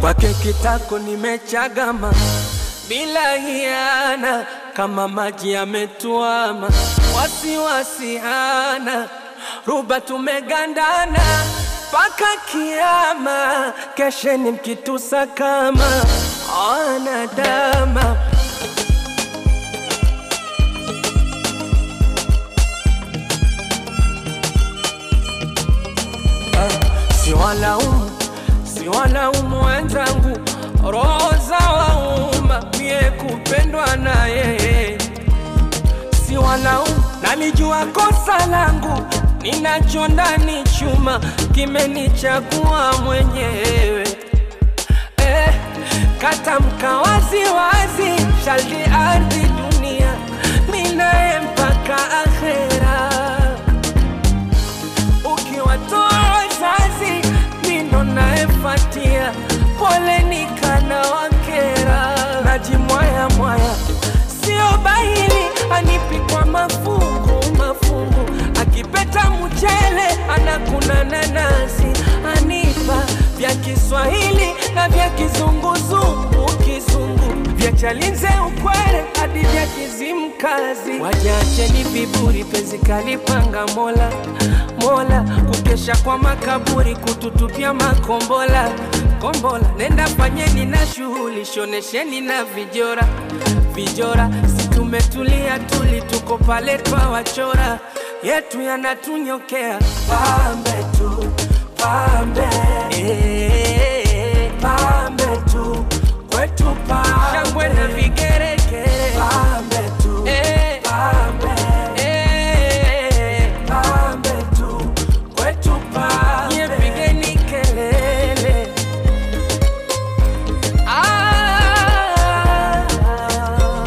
kwake kitako nimechagama bila hiana, kama maji yametuama, wasiwasi hana, ruba tumegandana mpaka kiama, kesheni mkitusa kama anadama Siwalaumu, siwalaumu wenzangu, roho za wauma, mie kupendwa na yeye. Siwalaumu, nalijua kosa langu, ninacho ndani chuma, kimenichagua mwenyewe. Eh, katamka wazi wazi, shaldi ardhi dunia, minaye mpaka akhera ukiwatoa wazazi mino naefatia poleni kana wakera najimwaya mwaya sio bahili anipikwa mafungu mafungu akipeta mchele anakuna nanasi anipa vya Kiswahili na vya kizunguzungu kizungu vya chalinze ukwere hadi vya kizimkazi wajacheni viburi penzi kalipanga mola mola kukesha kwa makaburi kututupia makombola kombola nenda fanyeni na shughuli shonesheni na vijora vijora situmetulia tuli tuko pale twawachora yetu yanatunyokea pambe tu pambe eh, pambe tu kwetu pambe shangwe na vigeregere pambe tu eh, pambe eh, pambe tu kwetu pambe nyepigeni kelele ah,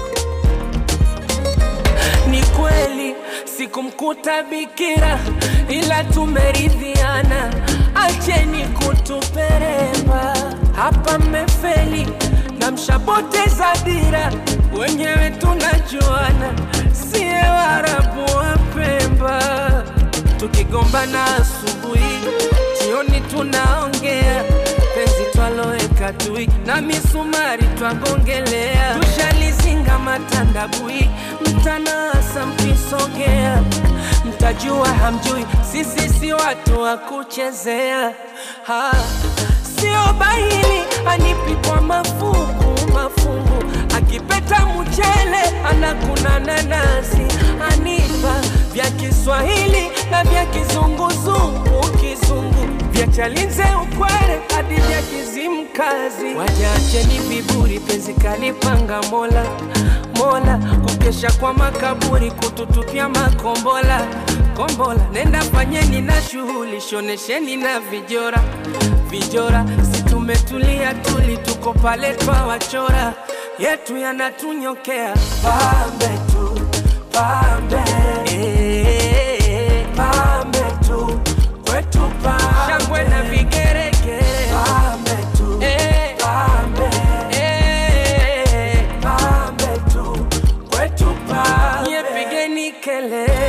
ni kweli sikumkuta bikira, ila tumeridhiana, acheni kutuperemba. Hapa mmefeli na mshapoteza dira, wenyewe tunajuana, siye Waarabu wa Pemba. Tukigombana asubuhi, jioni tunaongea penzi twaloweka tui na misumari twagongelea, tushalizinga matandabui, mtanasa mkisogea, mtajua hamjui, sisi si watu wa kuchezea ha. Sio bahili anipikwa mafungu mafungu, akipeta mchele anakuna nanasi, anipa vya Kiswahili na vya kizunguzungu kizungu vya chalinze ukwere hadi vya kizimkazi. Wajacheni viburi, penzi kalipanga mola mola, kukesha kwa makaburi, kututupia makombola kombola. Nenda fanyeni na shughuli, shonesheni na vijora vijora, situmetulia tuli, tuko pale twawachora, yetu yanatunyokea pambe tu pambe eh, pambe tu kwetu pambe shangwe na vigeregere pambe tu eh, pambe eh, pambe tu kwetu pambe nyepigeni kelele